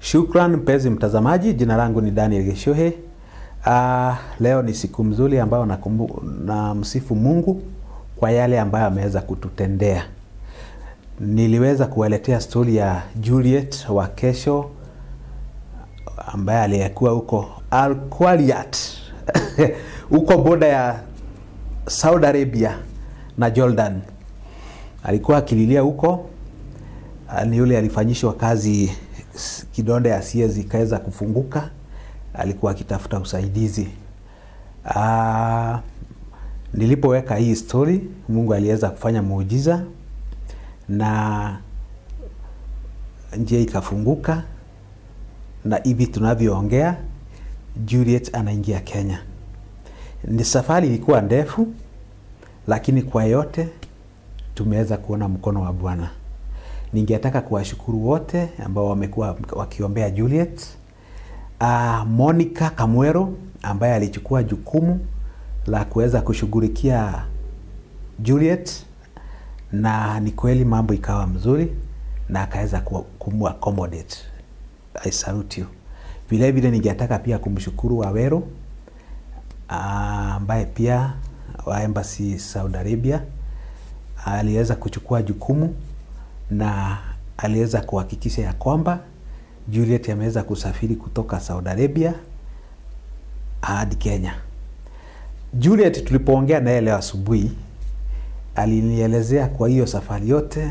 Shukran mpenzi mtazamaji, jina langu ni Daniel Geshohe. Uh, leo ni siku mzuri ambayo nakumbu, na msifu Mungu kwa yale ambayo ameweza kututendea. Niliweza kuwaletea stori ya Juliet wa kesho ambaye aliyekuwa huko Al-Qawiyat huko boda ya Saudi Arabia na Jordan. Alikuwa akililia huko, ni yule alifanyishwa kazi kidonda ya siezi ikaweza kufunguka, alikuwa akitafuta usaidizi. Aa, nilipoweka hii story, Mungu aliweza kufanya muujiza na njia ikafunguka, na hivi tunavyoongea Juliet anaingia Kenya. Ni safari ilikuwa ndefu, lakini kwa yote tumeweza kuona mkono wa Bwana. Ningetaka kuwashukuru wote ambao wamekuwa wakiombea Juliet. Uh, Monica Kamwero ambaye alichukua jukumu la kuweza kushughulikia Juliet, na ni kweli mambo ikawa mzuri na akaweza kumu accommodate. I salute you. Vile vile ningetaka pia kumshukuru Waweru ambaye uh, pia wa embassy Saudi Arabia aliweza kuchukua jukumu na aliweza kuhakikisha ya kwamba Juliet ameweza kusafiri kutoka Saudi Arabia hadi Kenya. Juliet tulipoongea naye leo asubuhi, alinielezea kwa hiyo safari yote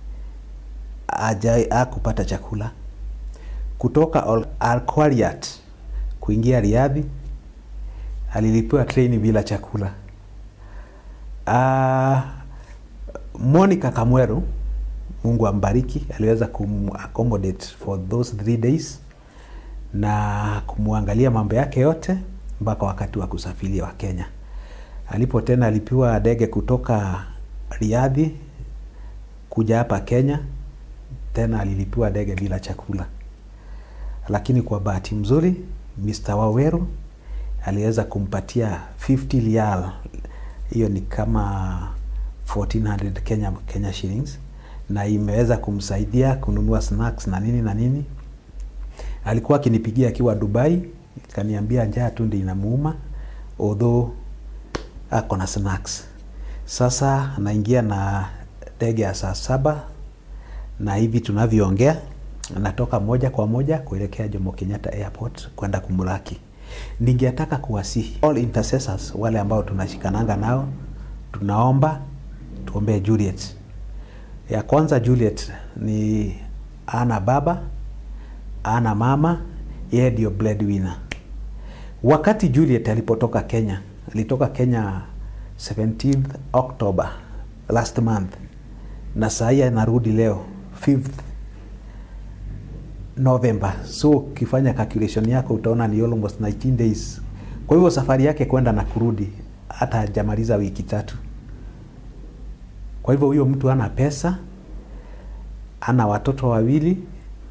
hakupata chakula kutoka Al-Qawiyat kuingia Riadhi, alilipiwa treni bila chakula. Uh, Monica Kamweru Mungu ambariki, aliweza kumaccommodate for those three days na kumwangalia mambo yake yote mpaka wakati wa kusafiri wa Kenya. Alipo tena alipiwa ndege kutoka Riadhi kuja hapa Kenya, tena alilipiwa ndege bila chakula, lakini kwa bahati mzuri Mr. Waweru aliweza kumpatia 50 rial, hiyo ni kama 1400 Kenya, Kenya shillings na imeweza kumsaidia kununua snacks na nini na nini. Alikuwa akinipigia akiwa Dubai, kaniambia njaa tu ndio inamuuma, although ako na snacks. Sasa anaingia na ndege ya saa saba na hivi tunavyoongea anatoka moja kwa moja kuelekea Jomo Kenyatta Airport kwenda kumlaki. Ningetaka kuwasihi all intercessors, wale ambao tunashikananga nao, tunaomba tuombee Juliet ya kwanza Juliet ni ana baba ana mama, yeye ndio breadwinner. Wakati Juliet alipotoka Kenya, alitoka Kenya 17th October last month, na saa hii anarudi leo 5th November. So ukifanya calculation yako utaona ni almost 19 days. Kwa hivyo safari yake kwenda na kurudi hata hajamaliza wiki tatu. Kwa hivyo huyo mtu ana pesa, ana watoto wawili,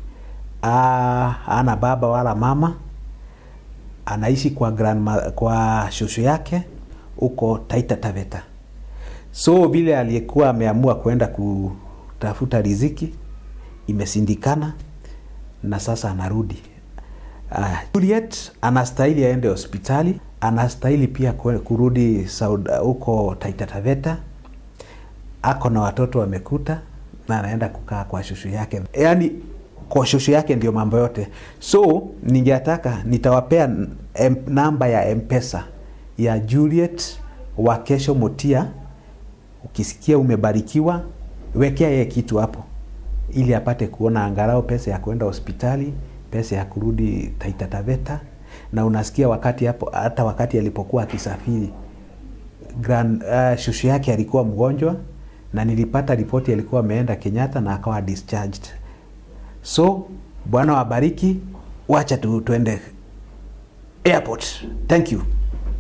ana baba wala mama, anaishi kwa grandma, kwa shosho yake huko Taita Taveta. So vile aliyekuwa ameamua kwenda kutafuta riziki imesindikana, na sasa anarudi. Uh, Juliet anastahili aende hospitali, anastahili pia kurudi huko Taita Taveta ako na watoto wamekuta na anaenda kukaa kwa shushu yake, yaani kwa shushu yake ndio mambo yote. So ningetaka nitawapea em, namba ya mpesa ya Juliet wa kesho Motia. Ukisikia umebarikiwa, wekea yeye kitu hapo, ili apate kuona angalau pesa ya kwenda hospitali, pesa ya kurudi Taita Taveta. Na unasikia wakati hapo, hata wakati alipokuwa akisafiri grand, uh, shushu yake alikuwa mgonjwa na nilipata ripoti alikuwa ameenda Kenyatta na akawa discharged. So Bwana wabariki, wacha tu tuende airport. Thank you.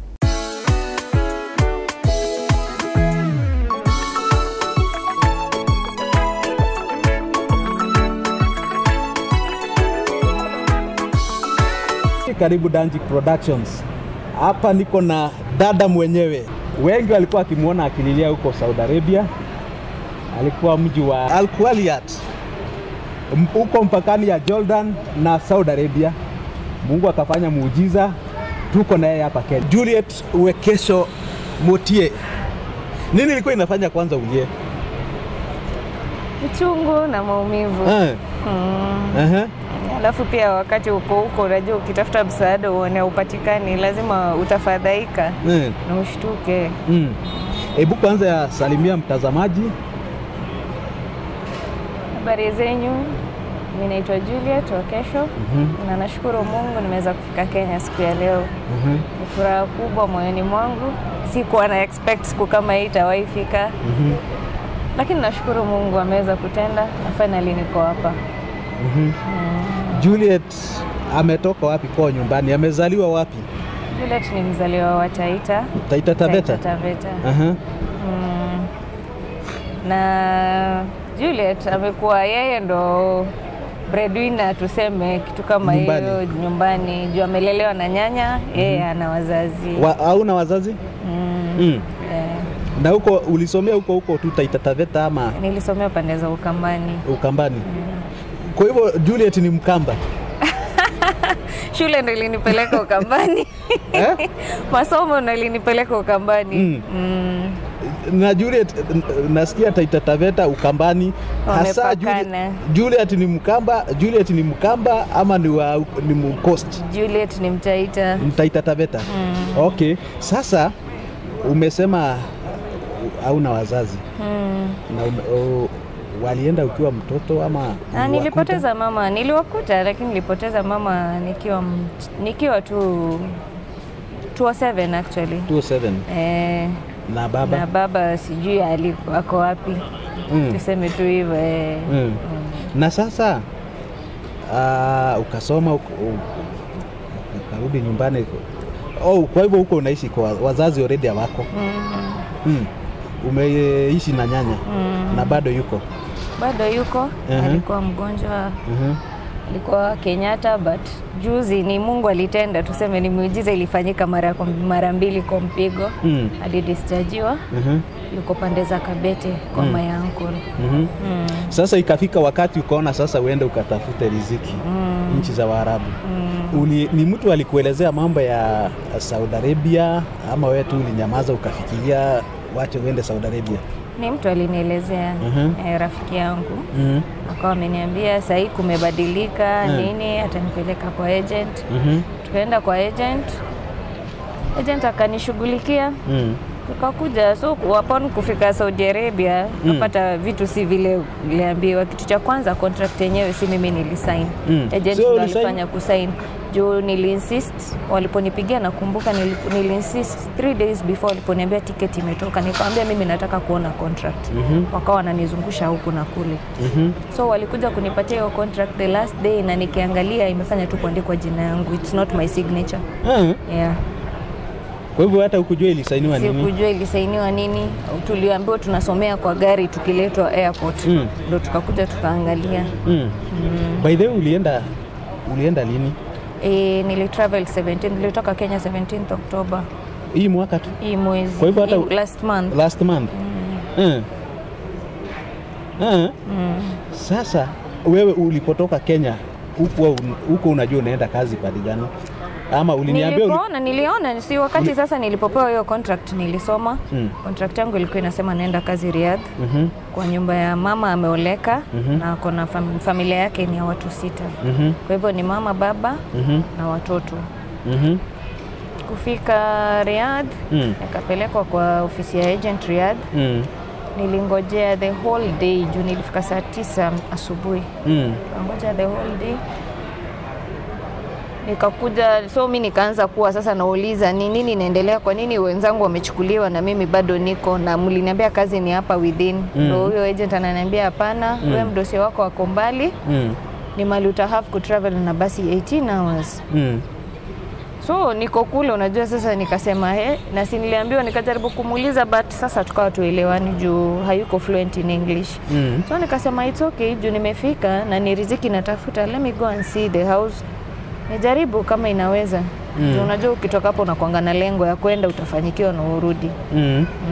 Karibu Danjik Productions. Hapa niko na dada mwenyewe. Wengi walikuwa wakimwona akililia huko Saudi Arabia, alikuwa mji wa Al Qawiyat. m- huko mpakani ya Jordan na Saudi Arabia. Mungu akafanya muujiza, tuko na yeye hapa Kenya. Juliet Wekesho Mutie, nini ilikuwa inafanya kwanza ulie? uchungu na maumivu Eh, mm. aha. Alafu pia wakati uko huko, unajua ukitafuta msaada uone upatikani, lazima utafadhaika Eh, na ushtuke. mm. Hebu kwanza ya salimia mtazamaji. Habari zenyu, mi naitwa Juliet Wakesho na nashukuru Mungu nimeweza kufika Kenya siku ya leo. Mhm, Ni furaha kubwa moyoni mwangu, sikuwa na expect siku kama hii itawahi fika, mhm, lakini nashukuru Mungu ameweza kutenda na finally niko hapa. mhm. Juliet ametoka wapi kwao nyumbani? Amezaliwa wapi? Juliet ni mzaliwa wa Taita, Taita Taveta. Taita Taveta. Aha. Mm. na Juliet amekuwa yeye ndo breadwinner tuseme kitu kama Nyumbani. hiyo nyumbani juu amelelewa na nyanya yeye ana wazazi Wa, hauna wazazi? mm. Mm. eh, Na huko ulisomea huko huko tu Taita Taveta ama nilisomea pande za Ukambani Ukambani? Kwa hivyo Juliet ni Mkamba. shule ndo ilinipeleka Ukambani Eh? masomo ndo ilinipeleka Ukambani Mm. Mm. na Juliet n- nasikia Taita Taveta Ukambani, hasa Juliet, Wamepakana. Juliet ni Mkamba, Juliet ni Mkamba ama ni wa ni Mcoast Juliet ni Mtaita Taita Taveta? Okay, sasa umesema hauna wazazi mm. na ume, o, walienda ukiwa mtoto ama Ah, uliwakuta? nilipoteza mama, niliwakuta lakini nilipoteza mama nikiwa m- nikiwa tu 207 actually. 207 Eh, na baba na baba sijui aliko ako wapi. Mm. Tuseme tu hivyo eh. Mm. Na sasa uh, ukasoma uka- u- ukarudi nyumbani. Oh, kwa hivyo huko unaishi kwa wazazi already hawako. Mm. Mm. Umeishi na nyanya Mm. na bado yuko. Bado yuko Mhm. alikuwa mgonjwa, Mhm. alikuwa Kenyatta but juzi ni Mungu alitenda, tuseme ni miujiza ilifanyika mara kwa mara mbili kwa mpigo. Mm. Alidischargiwa, Mhm. yuko pande za Kabete kwa Mm. my uncle. Mhm. Mm. Sasa ikafika wakati ukaona sasa uende ukatafute riziki Mm. nchi za Waarabu. Mm. Uli, ni mtu alikuelezea mambo ya Saudi Arabia ama wewe tu ulinyamaza ukafikiria wache uende Saudi Arabia? Ni mtu alinielezea Mhm. eh, rafiki yangu Mhm. akawa ameniambia sahii kumebadilika Mm. nini, atanipeleka kwa agent. Mhm. Tukaenda kwa agent, agent akanishughulikia Mm. tukakuja. So upon kufika Saudi Arabia Mm. tukapata vitu si vile uliambiwa. Kitu cha kwanza contract yenyewe si mimi nilisign, Mm. agent So ndo ulisign- alifanya kusign juu niliinsist waliponipigia nakumbuka nili- niliinsist three days before waliponiambia tiketi imetoka nikamwambia mimi nataka kuona contract Mhm. wakawa wananizungusha huku na kule Mhm. so walikuja kunipatia hiyo contract the last day na nikiangalia imefanya tu kuandikwa jina yangu it's not my signature Ah, yeah. Kwa hivyo hata ukujua ilisainiwa nini? sikujua ilisainiwa nini tuliambiwa tunasomea kwa gari tukiletwa airport Mm. ndo tukakuja tukaangalia Mm. By the way ulienda ulienda lini? e, nilitravel 17 nilitoka kenya 17 oktoba Hii mwaka tu hii mwezi Kwa hivyo hata- hii last month last month. Mm. Ah. mm. Sasa wewe ulipotoka Kenya huko huko unajua unaenda kazi pale gani? Ama uliniambia uli... nilipoona niliona si wakati sasa nilipopewa hiyo contract nilisoma Mm. contract yangu ilikuwa inasema naenda kazi Riyadh Mhm. kwa nyumba ya mama ameoleka Mhm. na ako na fam familia yake ni ya watu sita Mhm. kwa hivyo ni mama baba Mhm. na watoto Mhm. kufika Riyadh Mm. nikapelekwa kwa ofisi ya agent Riyadh Mm. nilingojea the whole day juu nilifika saa tisa asubuhi Mm. kangoja the whole day nikakuja so mi nikaanza kuwa sasa nauliza ni nini inaendelea kwa nini wenzangu wamechukuliwa na mimi bado niko na mliniambia kazi ni hapa within Mm. ndo huyo agent ananiambia hapana Mm. wewe mdosi wako wako mbali Mm. ni mali utahave kutravel na basi 18 hours Mm. so niko kule unajua sasa nikasema he na si niliambiwa nikajaribu kumuuliza but sasa tukawa tuelewani juu hayuko fluent in english Mm. so nikasema it's okay juu nimefika na ni riziki natafuta let me go and see the house nijaribu kama inaweza Mm. mm. unajua ukitoka hapo unakwanga na lengo ya kwenda utafanyikiwa na urudi Mm. mm.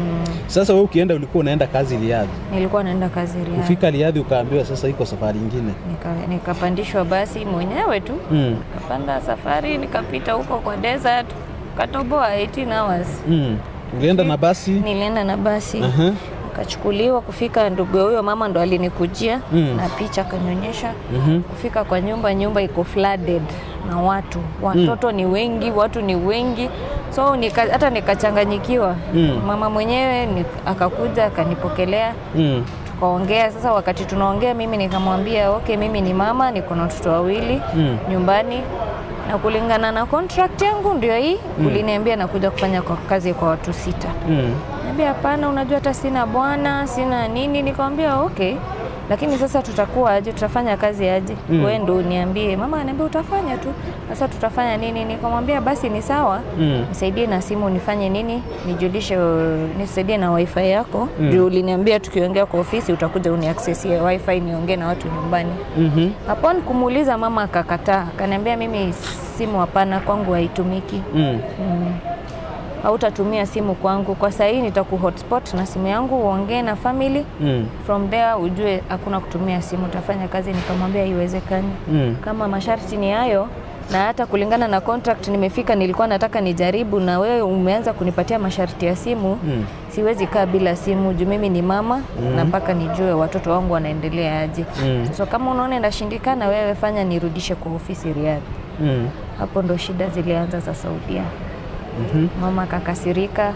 Sasa wewe ukienda ulikuwa unaenda kazi Riadhi. nilikuwa naenda kazi Riyadh. Kufika Riadhi ukaambiwa sasa iko safari nyingine. Nika- nikapandishwa basi mwenyewe tu Mm. nikapanda safari nikapita huko kwa desert katoboa 18 hours Mm. Ulienda na basi? nilienda na basi Aha. nikachukuliwa kufika ndugu ya huyo mama ndo alinikujia Mm. na picha akanionyesha Mhm. kufika kwa nyumba nyumba iko flooded na watu watoto ni wengi watu ni wengi so nika, hata nikachanganyikiwa Mm. mama mwenyewe ni, akakuja akanipokelea Mm. tukaongea sasa wakati tunaongea mimi nikamwambia okay mimi ni mama niko na watoto wawili Mm. nyumbani na kulingana na contract yangu ndio hii uliniambia nakuja kufanya kwa kazi kwa watu sita Mm. Niambia hapana, unajua hata sina bwana sina nini. Nikamwambia okay, lakini sasa tutakuwa aje? Tutafanya kazi aje? Mm. Wewe ndo uniambie. Mama ananiambia utafanya tu. Sasa tutafanya nini? Nikamwambia basi ni sawa, Mm. nisaidie na simu nifanye nini, nijulishe, uh, nisaidie na wifi yako Mm. juu uliniambia tukiongea kwa ofisi utakuja uniaccessie wifi niongee na watu nyumbani. Mhm. Upon kumuuliza mama akakataa, akaniambia mimi simu hapana, kwangu haitumiki Mm. mm. hautatumia simu kwangu kwa saa hii nitaku hotspot na simu yangu uongee na family Mm. from there ujue hakuna kutumia simu utafanya kazi nikamwambia haiwezekani Mm. kama masharti ni hayo na hata kulingana na contract nimefika nilikuwa nataka nijaribu na wewe umeanza kunipatia masharti ya simu Mm. siwezi kaa bila simu juu mimi ni mama na mpaka nijue watoto wangu wanaendelea aje Mm. so kama unaona inashindikana wewe fanya nirudishe kwa ofisi Riyadh Mm. hapo ndo shida zilianza za Saudia Mhm. mama akakasirika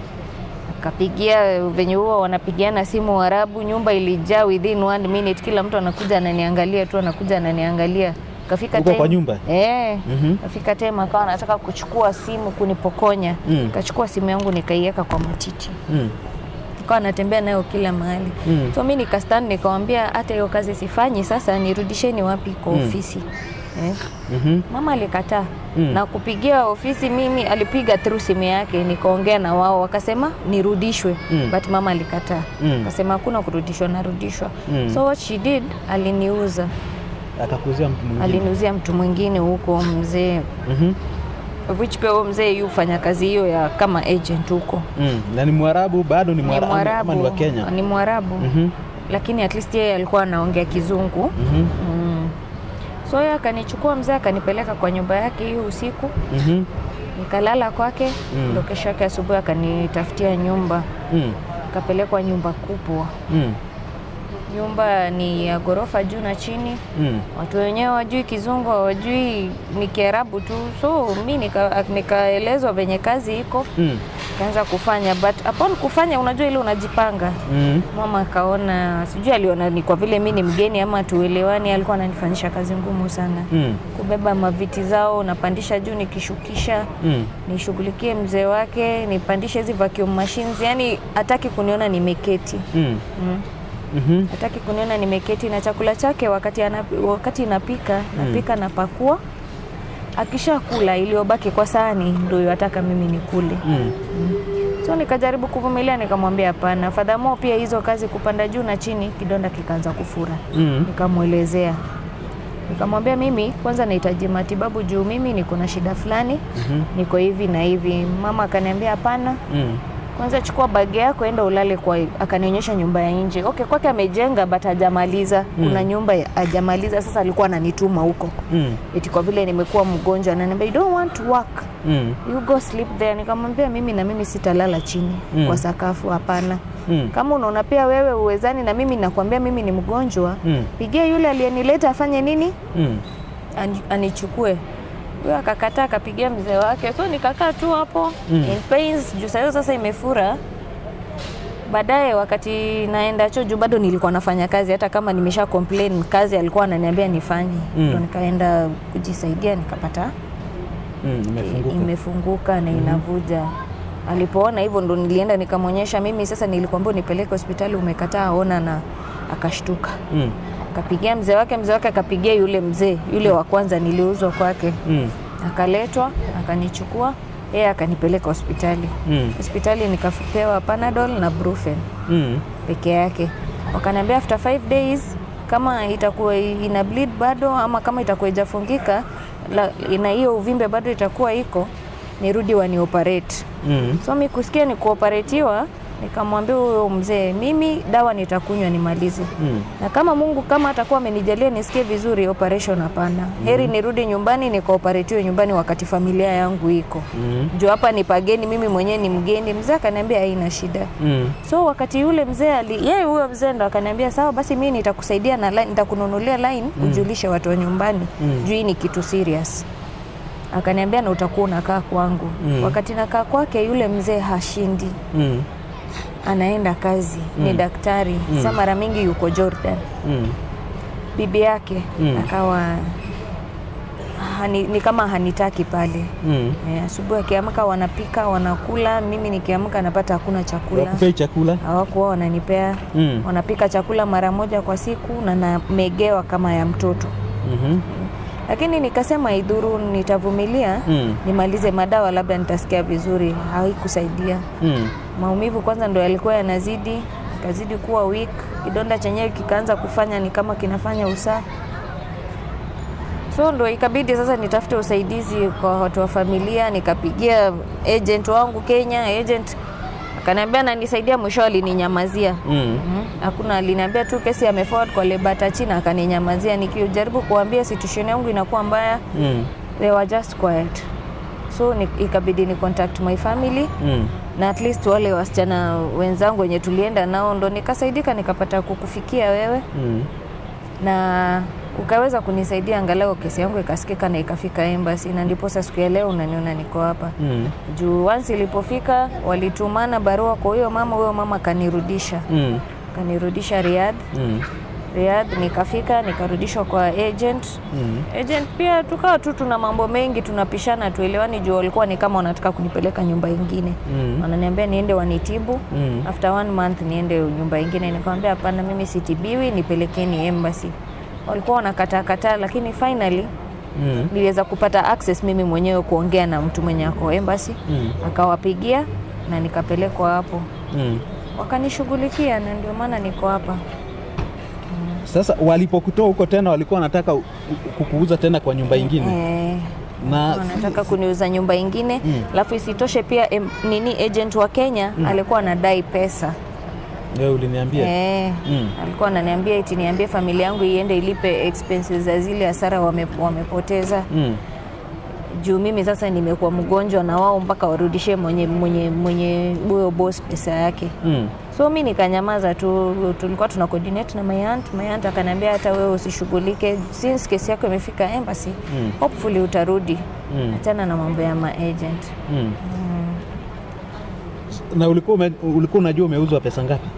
akapigia venye huo wanapigiana simu Waarabu, nyumba ilijaa within one minute, kila mtu anakuja ananiangalia tu, anakuja ananiangalia. Kafika Uko kwa nyumba? eh, Mhm. kafika time akawa anataka kuchukua simu kunipokonya. Mm. Kachukua simu yangu nikaiweka kwa matiti, Mm. akawa anatembea nayo kila mahali Mm. so mi nikastand nikamwambia, hata hiyo kazi sifanyi, sasa nirudisheni wapi kwa Mm. ofisi eh. Mhm. Mama alikataa Mm. na kupigia ofisi, mimi alipiga through simu yake, nikaongea na wao, wakasema nirudishwe Mm. but mama alikataa Mm. akasema hakuna kurudishwa, narudishwa Mm. so what she did, aliniuza, Akakuzia mtu mwingine. aliniuzia mtu mwingine huko mzee, Mhm. which pia huyo mzee yu fanya kazi hiyo ya kama agent huko, Mm. Na ni Mwarabu bado ni ni Mwarabu ama Mwarabu, ni wa Kenya? ni Mwarabu Mhm. lakini at least yeye alikuwa anaongea Kizungu Mhm. mm. so yeye akanichukua mzee akanipeleka kwa nyumba yake hiyo usiku Mhm. nikalala kwake Mm. ndo kesho yake asubuhi akanitafutia nyumba Mm. akapelekwa nyumba kubwa Mm. nyumba ni ya ghorofa juu na chini Mm. watu wenyewe wajui kizungu hawajui ni kiarabu tu so mi nika- nikaelezwa venye kazi iko Mm. kaanza kufanya but upon kufanya unajua ile unajipanga Mm. mama akaona sijui aliona ni kwa vile mi ni mgeni ama tuelewani alikuwa ananifanyisha kazi ngumu sana Mm. kubeba maviti zao napandisha juu nikishukisha Mm. nishughulikie mzee wake nipandishe hizi vacuum machines yani hataki kuniona nimeketi Mm. mm. Mhm. hataki kuniona nimeketi na chakula chake wakati, anap, wakati napika napika napakua akishakula iliyobaki kwa sahani ndio yataka mimi nikule Mm. so nikajaribu kuvumilia nikamwambia hapana fadhamo pia hizo kazi kupanda juu na chini kidonda kikaanza kufura Mm. nikamwelezea nikamwambia mimi kwanza nahitaji matibabu juu mimi niko na shida fulani Mhm. niko hivi na hivi mama akaniambia hapana Mm. kwanza chukua bagi yako enda ulale kwa akanionyesha nyumba ya nje okay kwake amejenga but hajamaliza kuna nyumba ya- hajamaliza sasa alikuwa ananituma huko Mm. eti kwa vile nimekuwa mgonjwa ananiambia you don't want to work Mm. you go sleep there nikamwambia mimi na mimi sitalala chini Mm. kwa sakafu hapana Mm. kama unaona pia wewe uwezani na mimi nakwambia mimi ni mgonjwa Mm. pigia yule aliyenileta afanye nini Mm. Ani- anichukue huyo akakataa akapigia mzee wake so nikakaa tu hapo Mm. in pains juu sahiyo sasa imefura baadaye wakati naenda choo juu bado nilikuwa nafanya kazi hata kama nimesha complain kazi alikuwa ananiambia nifanye Mm. ndo nikaenda kujisaidia nikapata Mm. Imefunguka. imefunguka na inavuja alipoona hivyo ndo nilienda nikamwonyesha mimi sasa nilikwambia unipeleke hospitali umekataa ona na akashtuka Mm. akapigia mzee wake mzee wake akapigia yule mzee yule wa kwanza niliuzwa kwake Mm. akaletwa akanichukua yeye akanipeleka hospitali Mm. hospitali nikapewa panadol na brufen Mm. peke yake wakaniambia after five days kama itakuwa ina bleed bado ama kama itakuwa ijafungika la- ina hiyo uvimbe bado itakuwa iko nirudi wani operate Mm. so mi kusikia ni kuoperatiwa Nikamwambia huyo mzee, mimi dawa nitakunywa nimalize Mm. na kama Mungu kama atakuwa amenijalia nisikie vizuri, operation hapana. Heri nirudi nyumbani nikaoperatiwe nyumbani wakati familia yangu iko Mm. juu hapa ni pageni, mimi mwenyewe ni mgeni. Mzee akaniambia haina shida. Mm. So wakati yule mzee ali yeye huyo mzee ndo akaniambia sawa, basi mimi nitakusaidia na line, nitakununulia line ujulishe watu wa nyumbani Mm. juu hii ni kitu serious. Akaniambia na utakuwa unakaa kwangu. Mm. Wakati nakaa kwake, yule mzee hashindi, Mm. anaenda kazi, ni daktari. Sasa mara mingi yuko Jordan. Mm. Bibi yake Mm. akawa hani, ni kama hanitaki pale. Mm. Eh, asubuhi akiamka wanapika wanakula, mimi nikiamka napata hakuna chakula. Wakupei chakula? Hawakuwa wananipea Mm. wanapika chakula mara moja kwa siku na namegewa kama ya mtoto, Mhm. lakini nikasema idhuru, nitavumilia Mm. nimalize madawa, labda nitasikia vizuri. Haikusaidia, Mm. maumivu kwanza ndo yalikuwa yanazidi, ikazidi kuwa weak, kidonda chenyewe kikaanza kufanya ni kama kinafanya usaa, so ndo ikabidi sasa nitafute usaidizi kwa watu wa familia. Nikapigia agent wangu Kenya, agent akaniambia nanisaidia, mwisho alininyamazia. Mm. Mhm. Hakuna, aliniambia tu kesi ameforward kwa Lebata China, akaninyamazia. Nikijaribu kuambia situation yangu inakuwa mbaya, Mm. they were just quiet, so ni, ikabidi ni contact my family Mm. na at least wale wasichana wenzangu wenye tulienda nao, ndo nikasaidika nikapata kukufikia wewe Mm. na ukaweza kunisaidia angalau kesi yangu ikasikika na ikafika embassy, na ndipo sasa siku ya leo unaniona niko hapa Mm. juu once ilipofika walitumana barua kwa huyo mama, huyo mama kanirudisha Mm. kanirudisha Riyadh. Mm. Riyadh nikafika nikarudishwa kwa agent. Mm. Agent pia tukawa tu tuna mambo mengi tunapishana, tuelewani juu walikuwa ni kama wanataka kunipeleka nyumba ingine Mm. wananiambia niende wanitibu Mm. after one month niende nyumba ingine. Nikamwambia hapana, mimi sitibiwi, nipelekeni embassy. Walikuwa wanakataa kataa, lakini finally Mm. niliweza kupata access mimi mwenyewe kuongea na mtu mwenye ako embassy, Mm. akawapigia na nikapelekwa hapo, Mm. wakanishughulikia na ndio maana niko hapa. Sasa walipokutoa huko tena walikuwa wanataka u- u- kukuuza tena kwa nyumba ingine Eh, na wanataka kuniuza nyumba ingine Mm. alafu isitoshe pia em, nini agent wa Kenya alikuwa anadai pesa wewe uliniambia eh, Mm. alikuwa ananiambia eti niambie familia yangu iende ilipe expenses za zile hasara wame, wamepoteza Mm. juu mimi sasa nimekuwa mgonjwa na wao mpaka warudishie mwenye mwenye mwenye huyo boss pesa yake Mm. so mi nikanyamaza tu tulikuwa tuna coordinate na my aunt my aunt akaniambia hata wewe usishughulike since kesi yako imefika embassy Mm. hopefully utarudi Mm. achana na mambo ya maagent Mm. na ulikuwa ume, ulikuwa unajua umeuzwa pesa ngapi?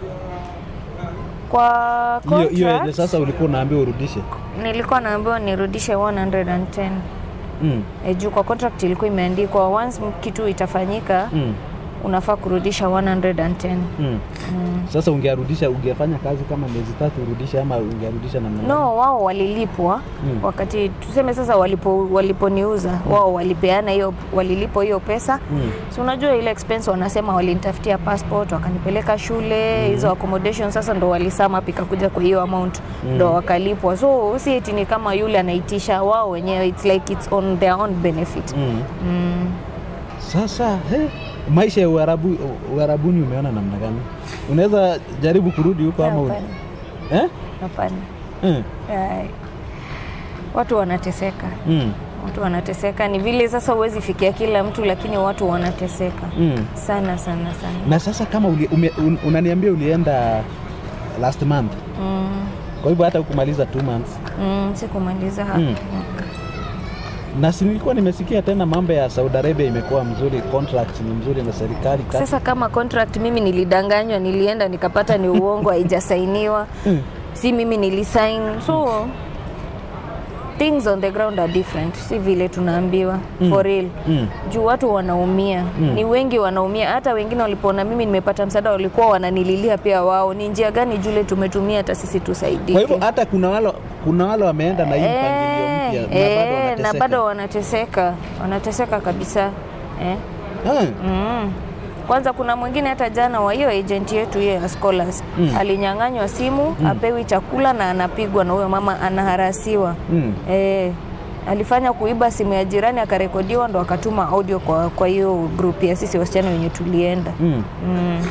kwa Hiyo hiyo yenye contract sasa ulikuwa unaambiwa urudishe. nilikuwa naambiwa nirudishe 110 Mm. e, juu kwa contract ilikuwa imeandikwa once kitu itafanyika Mm. unafaa kurudisha 110 Mm. Sasa ungearudisha ungefanya kazi kama miezi tatu urudishe ama ungearudisha namna gani? no wao walilipwa Mm. wakati tuseme sasa walipo waliponiuza wao walipeana hiyo walilipwa hiyo pesa Mm. si unajua ile expense wanasema walinitafutia passport wakanipeleka shule hizo accommodation sasa ndo walisama pika kuja kwa hiyo amount ndo wakalipwa so si eti ni kama yule anaitisha wao wenyewe it's like it's on their own benefit Mm. mm. Sasa he, maisha ya Uarabu, Uarabuni umeona namna gani? Unaweza jaribu kurudi huko ama un... Hapana, eh? hapana Eh. Ai. watu wanateseka Mm. watu wanateseka ni vile sasa huwezi fikia kila mtu lakini watu wanateseka Mm. sana sana sana Na sasa kama uli, ume, un, unaniambia ulienda last month, mm. kwa hivyo hata ukumaliza two months Mm, sikumaliza Mm. na si nilikuwa nimesikia tena mambo ya Saudi Arabia imekuwa mzuri, contract ni mzuri na serikali kati- Sasa kama contract mimi nilidanganywa, nilienda nikapata ni uongo, haijasainiwa, Mm. si mimi nilisign, so things on the ground are different, si vile tunaambiwa for real Mm. juu watu wanaumia ni wengi wanaumia. Hata wengine walipoona mimi nimepata msaada walikuwa wananililia pia wao, ni njia gani Jule tumetumia hata sisi tusaidike. Kwa hivyo hata kuna wale kuna wale wameenda na hii mpangilio mpya na bado eh, wanateseka. na bado wanateseka, wanateseka kabisa eh. Ah, Mm. Kwanza kuna mwingine hata jana wa hiyo agent yetu hiyo ya Scholars Mm. alinyang'anywa simu apewi chakula na anapigwa na huyo mama anaharasiwa. Mm. Eh, alifanya kuiba simu ya jirani akarekodiwa ndo akatuma audio kwa kwa hiyo group ya sisi wasichana wenye tulienda. Mm. Mm.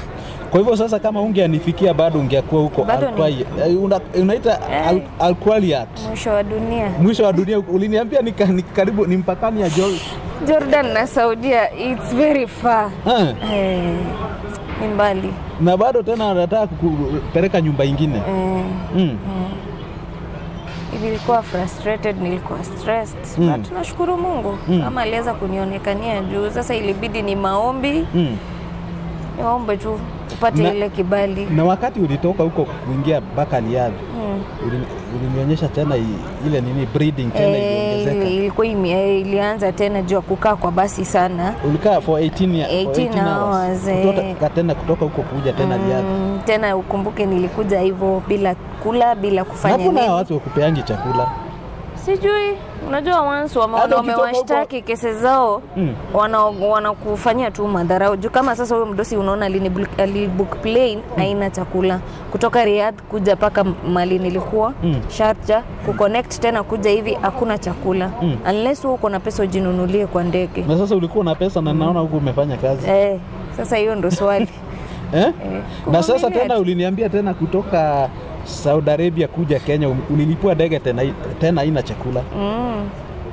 Kwa hivyo sasa, kama ungeanifikia bado ungekuwa huko Bado ni- Alquai- eh, una- unaita Eh. Al- Alqualiat, mwisho wa dunia mwisho wa dunia. Uliniambia ni, ka- ni karibu ni mpakani ya Jol. Jordan na Saudia it's very far Eh, eh, ni mbali na bado tena anataka kupeleka nyumba ingine eh, mm. nilikuwa frustrated, nilikuwa stressed Mm. but nashukuru Mungu Mm. kama aliweza kunionekania juu. Sasa ilibidi ni maombi, Mm. niombe tu upate Na- ile kibali Na wakati ulitoka huko kuingia mpaka Riyadh mm. ulini- ulinionyesha tena i- ile nini breeding tena Eh, iliongezeka. ili- ilikuwa ime- eh, ilianza tena juu ya kukaa kwa basi sana Ulikaa for 18 ya- for 18 hours, eh. Kutoka tena kutoka huko kuja tena Riyadh. mm, tena ukumbuke nilikuja hivyo bila kula bila kufanya Hapo na nini watu wakupeangi chakula. sijui unajua once wame- Hata ukitoka wamewashtaki kesi zao Mm. wana- wanakufanyia tu madharau juu kama sasa huyo mdosi unaona alinibook- alibook plane haina chakula kutoka Riyadh kuja mpaka mali nilikuwa Mm. Sharjah kuconnect tena kuja hivi hakuna chakula Mm. unless wewe uko na pesa ujinunulie kwa ndege Na sasa ulikuwa na pesa na naona huku umefanya kazi. eh, sasa hiyo ndo swali Eh? Na sasa kuvumilia tena tu. uliniambia tena kutoka Saudi Arabia kuja Kenya um- ulilipua ndege tena tena haina chakula. mm.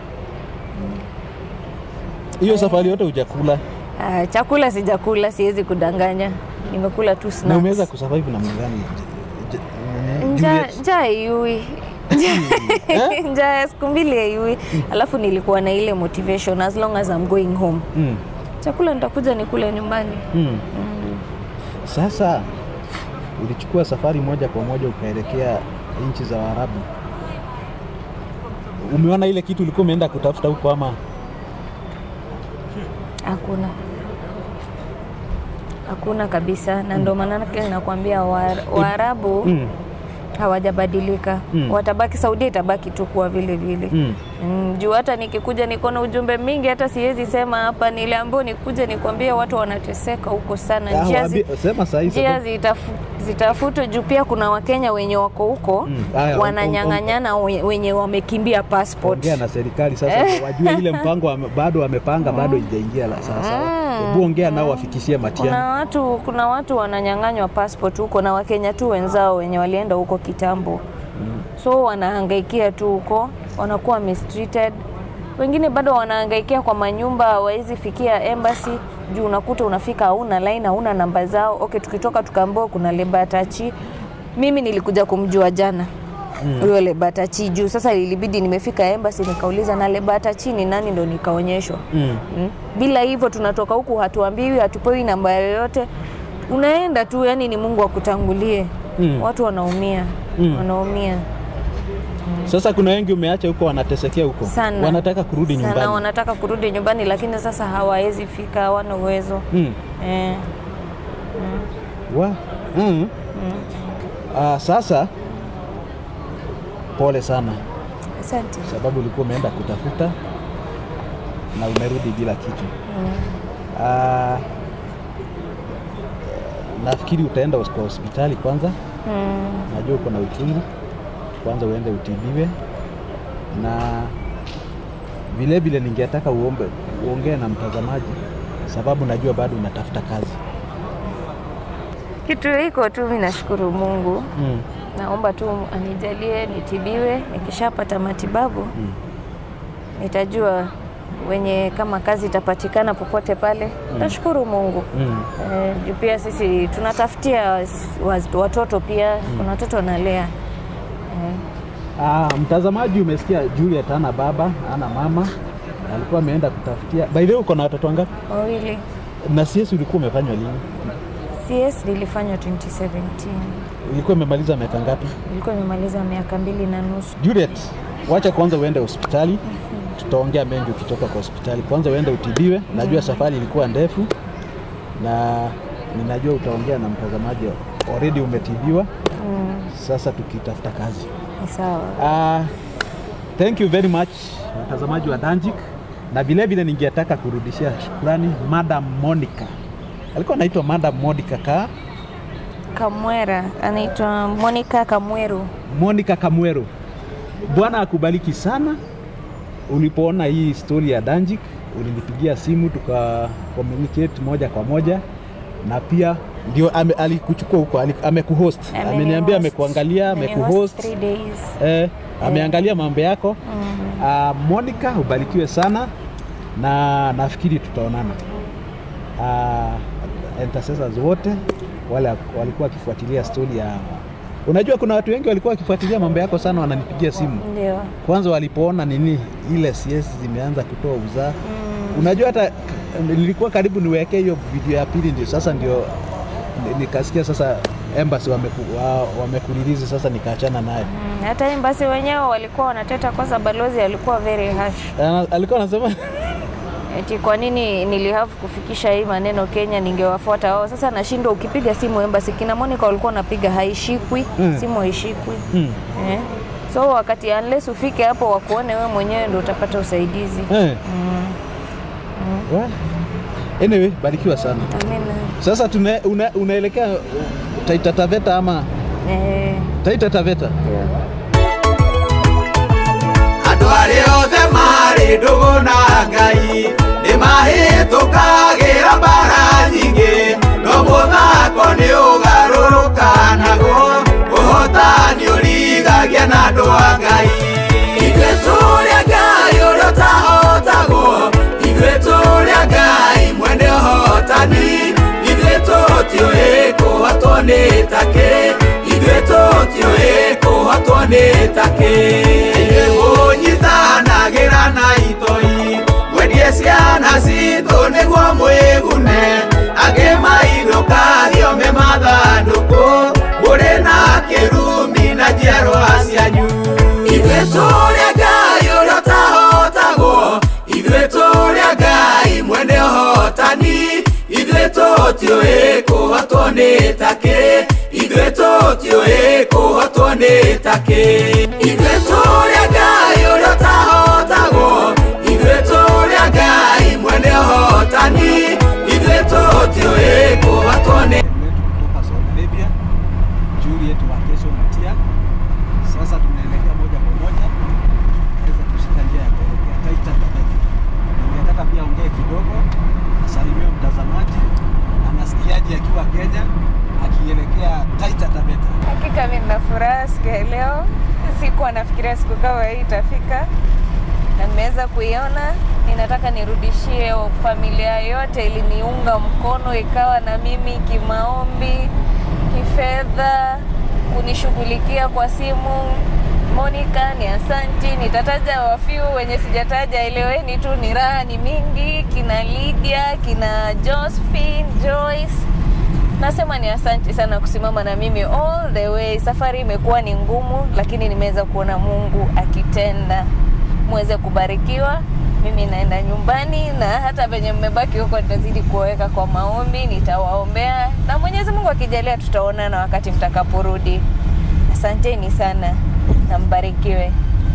Hiyo safari yote hujakula Ah, chakula sijakula siwezi kudanganya nimekula tu na snacks. umeweza kusurvive namna gani? J- j- Njaa Juliet? njaa haiui njaa ya siku mbili haiui alafu nilikuwa na ile motivation as long as I'm going home Mm. chakula nitakuja nikule nyumbani Mm. Sasa ulichukua safari moja kwa moja ukaelekea nchi za Waarabu. Umeona ile kitu ulikuwa umeenda kutafuta huko ama? hakuna hakuna kabisa na ndo maanake nakwambia Wa- waarabu Mm. hawajabadilika Mm. watabaki saudia itabaki tu kuwa vile vile Mm. Mm, juu hata nikikuja niko na ujumbe mingi, hata siwezi sema hapa. Niliambiwa nikuje nikwambie watu wanateseka huko sana, Ah, njia, waambie- zi, sema saa hii njia sababu- zitafu, zitafutwe juu pia kuna Wakenya wenye wako huko Mm. Aya, wananyang'anyana we- wenye wamekimbia passport. ongea na serikali sasa wajue ile mpango wame, bado wamepanga bado ijaingia la sasa. Hebu ongea nao wafikishie Kuna Matiang'i. watu, kuna watu wananyang'anywa passport huko na Wakenya tu wenzao wenye walienda huko kitambo so wanahangaikia tu huko, wanakuwa mistreated. Wengine bado wanahangaikia kwa manyumba, hawawezi fikia embassy juu unakuta unafika hauna line, hauna namba zao. Okay, tukitoka tukaambiwa kuna Lebatachi. Mimi nilikuja kumjua jana huyo Lebatachi juu sasa ilibidi nimefika embassy nikauliza na Lebatachi ni nani, ndo nikaonyeshwa Mm. Mm. Bila hivyo tunatoka huku, hatuambiwi, hatupewi namba yoyote, unaenda tu, yani ni Mungu akutangulie. Mm. Watu wanaumia Mm. wanaumia Sasa kuna wengi umeacha huko wanatesekea huko. sana, Wanataka kurudi sana, nyumbani. wanataka kurudi nyumbani, lakini sasa hawawezi fika, hawana uwezo Mm. eh. Wa. Mm. Ah, sasa pole sana Asante. sababu ulikuwa umeenda kutafuta na umerudi bila kitu. Ah, nafikiri utaenda kwa hospitali kwanza. Mm. Najua uko na uchungu, kwanza uende utibiwe, na vile vile ningetaka uombe uongee na mtazamaji, sababu najua bado unatafuta kazi. Kitu hiko tu, mimi nashukuru Mungu, Mm. naomba tu anijalie nitibiwe. Nikishapata matibabu Mm. nitajua wenye kama kazi itapatikana popote pale, nashukuru Mungu. Mm. Eh, juu pia sisi tunatafutia s- waz- watoto pia kuna watoto wanalea eh, Ah, mtazamaji, umesikia Juliet ana baba ana mama, alikuwa ameenda kutafutia. By the way, uko na watoto wangapi? wawili. Na CS ulikuwa umefanywa lini? CS nilifanywa 2017 Ilikuwa imemaliza miaka ngapi? nilikuwa nimemaliza miaka mbili na nusu. Juliet, wacha kwanza uende hospitali, tutaongea mengi ukitoka kwa hospitali. Kwanza uende utibiwe. Najua safari ilikuwa ndefu na ninajua utaongea na mtazamaji, already umetibiwa. Mm, Sasa tukitafuta kazi. ni sawa. Uh, thank you very much watazamaji wa Danjik, na vile vile ningetaka kurudishia shukrani Madam Monica, alikuwa anaitwa Madam Monica ka Kamwera anaitwa Monica Kamweru. Monica Kamwero. Bwana akubariki sana. Ulipoona hii story ya Danjik, ulinipigia simu tuka communicate moja kwa moja, na pia ndio ame, alikuchukua huko ali- amekuhost Ameni ameniambia host. amekuangalia Ameni amekuhost host three days. eh, ameangalia mambo yako Mm. uh, Monica ubarikiwe sana na nafikiri tutaonana uh, intercessors wote wale walikuwa wakifuatilia stori ya unajua kuna watu wengi walikuwa wakifuatilia mambo yako sana wananipigia simu Ndio. kwanza walipoona nini ile CS zimeanza kutoa uzaa Mm. unajua hata k- nilikuwa karibu niwekee hiyo video ya pili ndio sasa ndio ni- nikasikia sasa embassy wameku, wa, wamekulilizi sasa nikaachana naye Mm, hata embasi wenyewe walikuwa wanateta kwanza, balozi alikuwa very harsh. Ana- alikuwa anasema Eti kwa nini nilihave kufikisha hii maneno Kenya, ningewafuata wao. Sasa nashindwa, ukipiga simu embassy, kina Monica walikuwa wanapiga haishikwi, Mm. simu haishikwi hmm. eh. So wakati unless ufike hapo wakuone wewe mwenyewe ndio utapata usaidizi eh. mm. Wa- Anyway, barikiwa sana. Amina. Sasa tuna, una, unaelekea uh, Taita Taveta ama Eh, Taita Taveta? ndio. andå arä othe marä ndå gå na ngai nä mahätå kagä ra mbara nyingä no må thako nä å garå rå kanagwo å hotani å rigagia na andå a ngai ithuä tå rä a ngai å rä a å tahotagwo ithuä tå rä a ngai mwene å hotani ithuä tå tiå ä kå hotwo nä takä ithuä tå tiå ä kå hotwo nä takä må nyitanagä ra na itoi mwendie ciana citå nä guo mwä gune angä mainå kathio me mathandå kå må rä na kä rumi na njiarwa cianyu ithuä tå rä a ngai å rä a å tahotagwo ithuä tå rä a ngai mwene å hotani ithuä tå tiå ä kå hotwo nä takä ithuä tå tiå ä kå hotwo nä takä ithuä tå rä a ngai å rä a å tahotagwo ithuä tå rä a ngai mwene å hotani ithuä tå tiå ä kå hotwo nä wetu kutoka Saudi Arabia, Juliet wa kesho Mutia. Sasa tunaelekea moja kwa moja aweze kushika njia ya kuelekea Taita Taveta. Ningetaka pia ongee kidogo, asalimie mtazamaji, anasikiaje akiwa Kenya akielekea Taita Taveta. Hakika mimi nina furaha siku ya leo. Sikuwa nafikiria siku kama hii itafika na nimeweza kuiona. Ninataka nirudishie familia yote iliniunga mkono, ikawa na mimi kimaombi, kifedha, kunishughulikia kwa simu. Monica ni asanti, nitataja wafiu wenye sijataja, eleweni tu, ni raha ni mingi, kina Lydia, kina Josephine, Joyce Nasema ni asanti sana kusimama na mimi all the way. Safari imekuwa ni ngumu, lakini nimeweza kuona Mungu akitenda. Muweze kubarikiwa. Mimi naenda nyumbani, na hata venye mmebaki huko nitazidi kuweka kwa maombi, nitawaombea na Mwenyezi Mungu akijalia, tutaonana wakati mtakaporudi. Asanteni sana na mbarikiwe.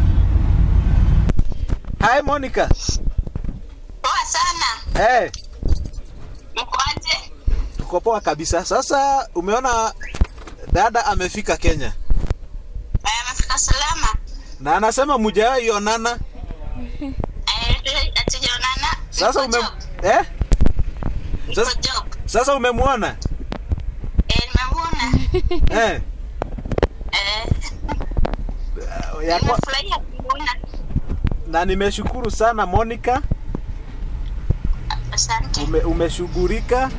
Hi Monica. Poa sana. Hey, Mkoaje? tuko poa kabisa. Sasa umeona dada amefika Kenya Eh, Amefika salama. na anasema mujawahi onana. Eh, Hatujaonana. Sasa Niko ume job. eh? Niko Sasa, job. sasa umemwona Eh, nimemuona. eh? Eh, ya kwa, nimefurahia kumuona. na nimeshukuru sana Monica, Asante. ume, umeshughulika,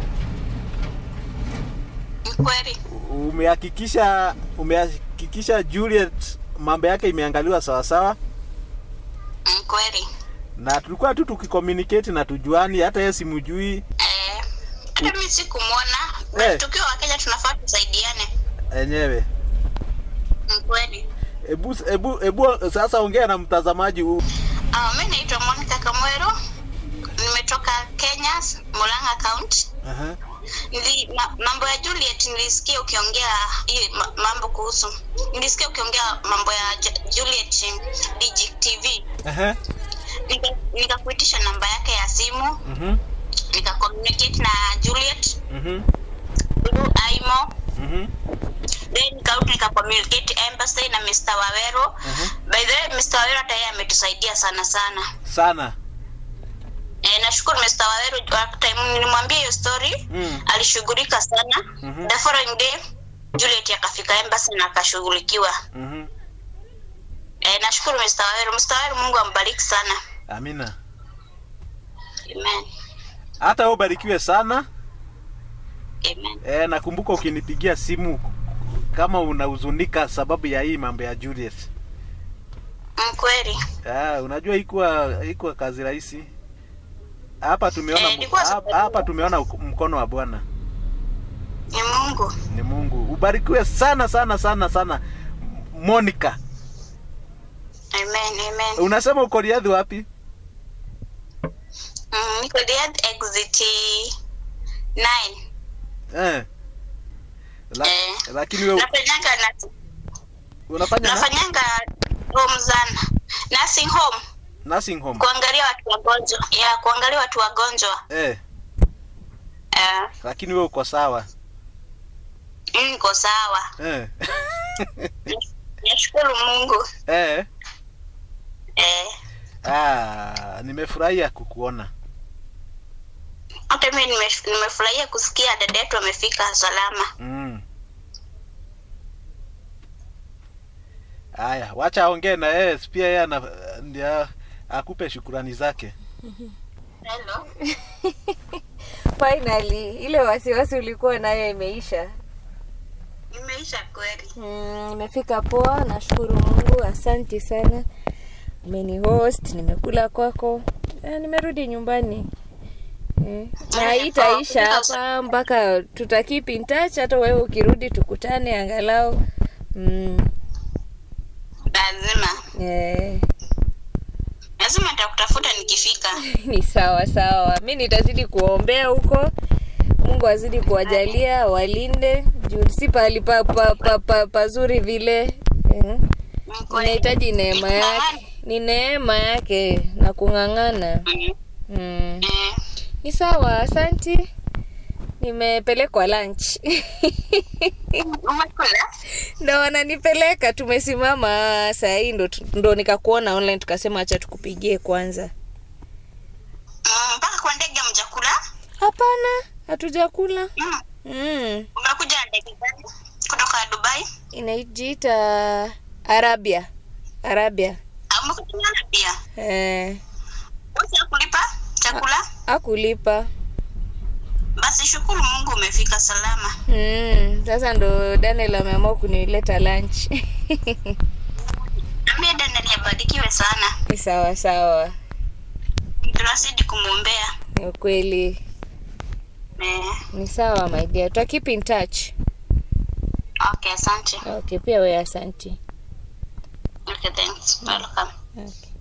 Ni kweli. umehakikisha umehakikisha Juliet mambo yake imeangaliwa sawa sawa, Ni kweli. na tulikuwa tu tukicommunicate na tujuani, hata yeye simujui Eh, hata mimi sikumwona. Eh. Tukiwa Wakenya tunafaa tusaidiane. enyewe. Ni kweli. Ebu, ebu, ebu sasa ongea na mtazamaji huu. Ah, mimi naitwa Monica Kamwero. Nimetoka Kenya, Murang'a County. Aha. Nili, ma, mambo ya Juliet nilisikia ukiongea hii ma, mambo kuhusu nilisikia ukiongea mambo ya Ju- Juliet Digi TV Aha. Nika- nikakuitisha namba yake ya simu Mhm. nika communicate na Juliet Mhm. through Aimo Mhm. then nikarudi nika communicate embassy na Mr. Wawero Mhm. by the way Mr. Wawero hata yeye ametusaidia sana sana Sana. eh, Eh, nashukuru Mr. Waweru wa time nilimwambia hiyo story Mm. alishughulika sana Mhm. the following day Juliet akafika embassy na akashughulikiwa Mhm. eh, nashukuru Mr. Waweru Mr. Waweru Mungu ambariki sana Amina. amen Hata wewe ubarikiwe sana. amen E, nakumbuka ukinipigia simu kama unahuzunika sababu ya hii mambo ya Juliet. Mm, kweli Ah, unajua ikuwa ikuwa kazi rahisi. Hapa tumeona Eh, ilikuwa hapa, sababu- hapa tumeona uk- mkono wa Bwana. ni Mungu Ni Mungu. Ubarikiwe sana sana sana sana. Monica. amen amen Unasema uko Riadhi wapi? mm, niko Riyadh exit 9 Eh. La, Eh. Lakini wewe nafanyanga na unafanya na nafanyanga home sana nursing home nursing home. kuangalia watu wagonjwa ya kuangalia watu wagonjwa Eh, eh, lakini wewe uko sawa. mimi niko sawa Eh. nashukuru Mungu eh. eh, Ah, nimefurahia kukuona. hata mimi nime- nimefurahia kusikia dada yetu amefika salama Mm. Haya, wacha aongee na yeye, pia yeye ana ndio akupe shukurani zake. Hello. Finally, ile wasiwasi ulikuwa nayo imeisha. imeisha kweli Mm, nimefika poa, nashukuru Mungu, asanti sana. Umeni host, nimekula kwako, eh, nimerudi nyumbani eh. Na haitaisha hapa mpaka tuta keep in touch, hata wewe ukirudi tukutane angalau mm, lazima eh, lazima nitakutafuta nikifika ni sawa sawa. Mi nitazidi kuombea huko, Mungu azidi kuwajalia, walinde juu si pahali pa, pa, pa, pa, pazuri vile eh. Mm, kweli. Inahitaji neema Ni yake, ni neema yake na kung'ang'ana. Mm, Mm. eh, Ni sawa, asanti. Nimepelekwa lunch umekula ndo wananipeleka. Tumesimama saa hii ndo, ndo nikakuona online, tukasema acha tukupigie kwanza. Mm, mpaka kwa ndege mjakula Hapana, hatujakula. mm. Mm. umekuja na ndege gani kutoka Dubai Inajiita Arabia, Arabia. au umekuja na pia Eh, usi kulipa chakula akulipa. basi shukuru Mungu umefika salama Mm. Sasa ndo Daniel ameamua kunileta lunch. ambia Daniel abarikiwe sana Ni sawa sawa, tunazidi kumwombea ni ukweli. eh, Ni sawa my dear, tuta keep in touch. okay asante Okay, pia wewe asanti. okay thanks welcome Okay.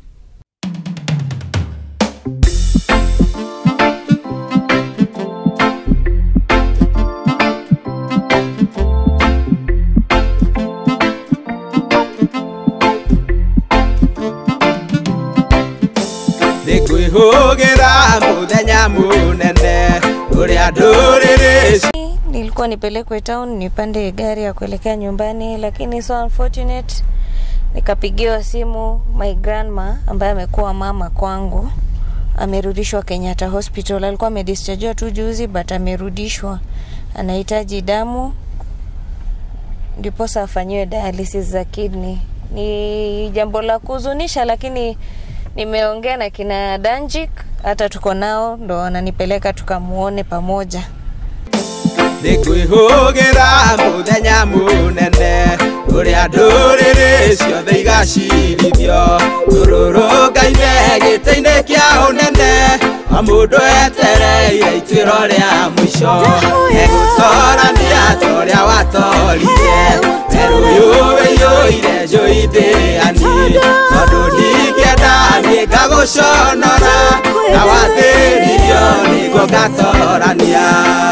ndikwihũgĩra mũthenya mũnene ũrĩa ndũrĩrĩ Nilikuwa nipelekwe town nipande gari ya kuelekea nyumbani, lakini so unfortunate nikapigiwa simu my grandma ambaye amekuwa mama kwangu amerudishwa Kenyatta Hospital. Alikuwa amedischargiwa tu juzi but amerudishwa, anahitaji damu ndiposa afanyiwe dialysis za kidney. Ni jambo la kuhuzunisha, lakini nimeongea na kina Danjik, hata tuko nao, ndo wananipeleka tukamuone pamoja. ndikwihũgĩra mũthenya mũnene ũrĩa ndũrĩrĩ ciothe igacirithio tũrũrũngaine gĩtĩ-inĩ kĩa ũnene o mũndũ etereire ituĩro rĩa mũico egũtorania ta ũrĩa watorire werũyũ wĩiyũire njũi ndĩani tondũ ndingĩenda niĩ ngagũconora na wathĩririo nĩguo ngatorania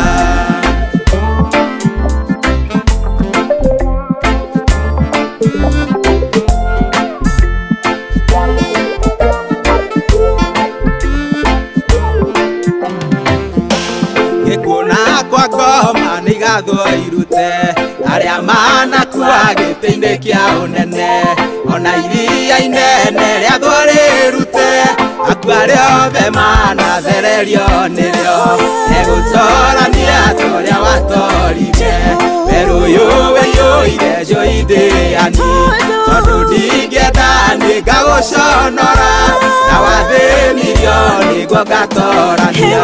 gĩkuona kwa ngoma nĩ igathwo irute arĩa manakua gĩtĩ-inĩ kĩa ũnene ona iria inene rĩathwo rĩrute akua rĩothe mana wathererio nĩrĩo egũtorania torĩa watorire werũ ũyũ wĩiyũire njũithĩani tondũ ndingĩenda nĩ ngagũconora na wathĩnirio nĩguo ngatorania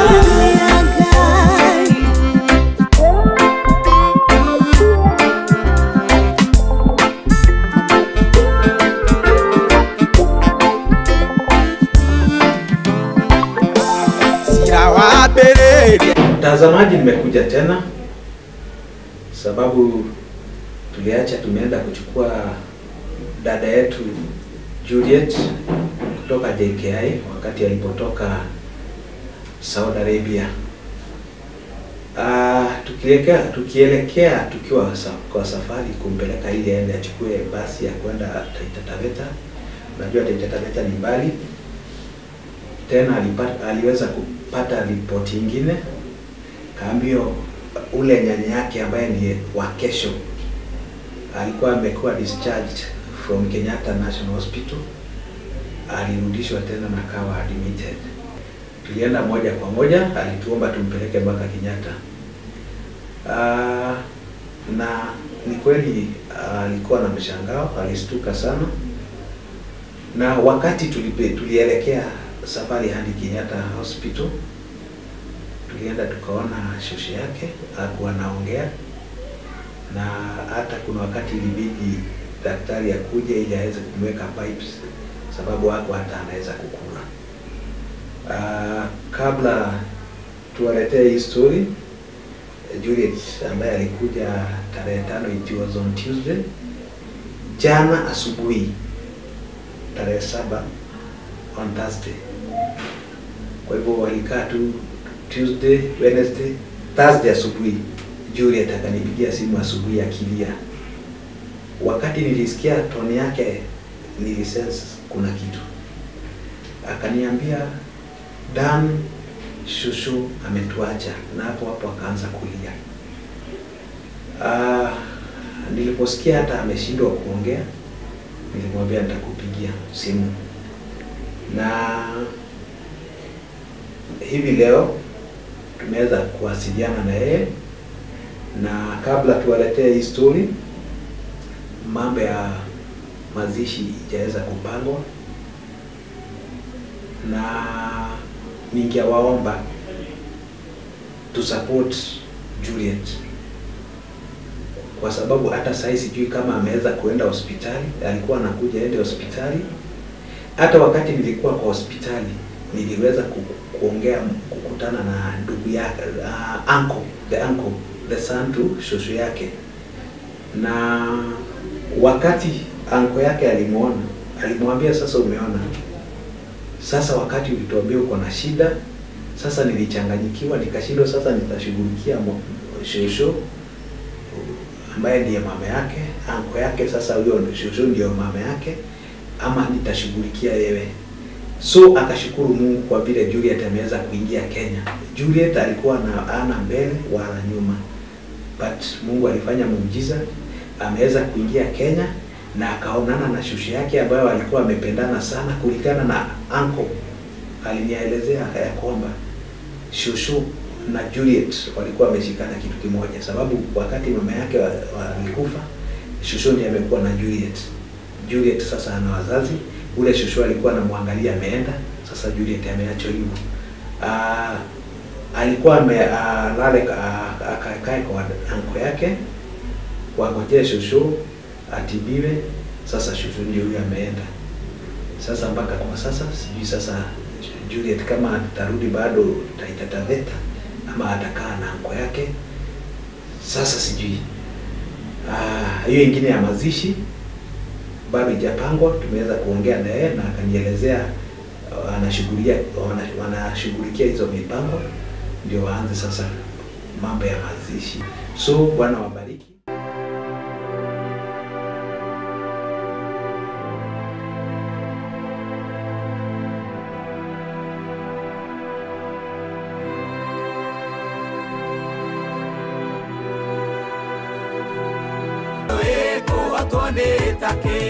cira wambĩrĩria Mtazamaji, nimekuja tena sababu tuliacha tumeenda kuchukua dada yetu Juliet kutoka JKI wakati alipotoka Saudi Arabia. Uh, tukielekea tukielekea tukiwa sa, kwa safari kumpeleka ili aende achukue basi ya kwenda Taita Taveta. Unajua Taita Taveta ni mbali. Tena alipata, aliweza kupata ripoti ingine kaambio ule nyanya yake ambaye ni wa kesho alikuwa amekuwa discharged from Kenyatta National Hospital, alirudishwa tena na kawa admitted. Tulienda moja kwa moja, alituomba tumpeleke mpaka Kenyatta. Uh, na ni kweli ah, alikuwa na mshangao, alistuka sana, na wakati tulipe, tulielekea safari hadi Kenyatta Hospital tulienda tukaona shosho yake hakuwa anaongea, na hata kuna wakati ilibidi daktari akuje ili aweze kumweka pipes, sababu hako hata anaweza kukula. Uh, kabla tuwaletee hii story, Juliet ambaye alikuja tarehe tano, it was on Tuesday, jana asubuhi tarehe saba on Thursday. Kwa hivyo walikaa tu Tuesday, Wednesday, Thursday asubuhi Juliet akanipigia simu asubuhi akilia. Wakati nilisikia toni yake nilisense kuna kitu. Akaniambia Dan shushu ametuacha, na hapo hapo akaanza kulia. Ah, niliposikia hata ameshindwa kuongea, nilimwambia nitakupigia simu na hivi leo tumeweza kuwasiliana na yeye, na kabla tuwaletee hii story, mambo ya mazishi ijaweza kupangwa, na ningewaomba tu support Juliet kwa sababu hata sasa sijui kama ameweza kuenda hospitali. Alikuwa anakuja ende hospitali. Hata wakati nilikuwa kwa hospitali niliweza ku, kuongea kukutana na ndugu yake uh, uncle, the uncle, the son to shosho yake, na wakati anko yake alimwona, alimwambia sasa, umeona sasa, wakati ulituambia uko na shida, sasa nilichanganyikiwa, nikashindwa sasa nitashughulikia mo- shosho ambaye ndiye mama yake, anko yake, sasa huyo shosho ndio mama yake, ama nitashughulikia yewe. So akashukuru Mungu kwa vile Juliet ameweza kuingia Kenya. Juliet alikuwa na ana mbele wala nyuma, but Mungu alifanya muujiza, ameweza kuingia Kenya na akaonana na shushu yake ambayo alikuwa amependana sana, kulingana na uncle alinielezea ya kwamba shushu na Juliet walikuwa wameshikana kitu kimoja, sababu wakati mama yake wa- wa- alikufa, shushu ndiye amekuwa na Juliet. Juliet sasa ana wazazi, ule shushu alikuwa anamwangalia ameenda, sasa Juliet ameachwa hivyo. Ah, alikuwa ame ah, lale ah, akakae kwa anko yake wangojee shushu atibiwe. Sasa shushu ndio huyo ameenda. Sasa mpaka kwa sasa sijui sasa Juliet kama atarudi bado Taita Taveta ama atakaa na anko yake, sasa sijui. Ah, hiyo ingine ya mazishi bado ijapangwa. Tumeweza kuongea na yeye na akanielezea uh, anashughulia wana- wanashughulikia hizo mipango ndio waanze sasa mambo ya mazishi. So Bwana wabariki. wĩkũhotwo nĩ takĩ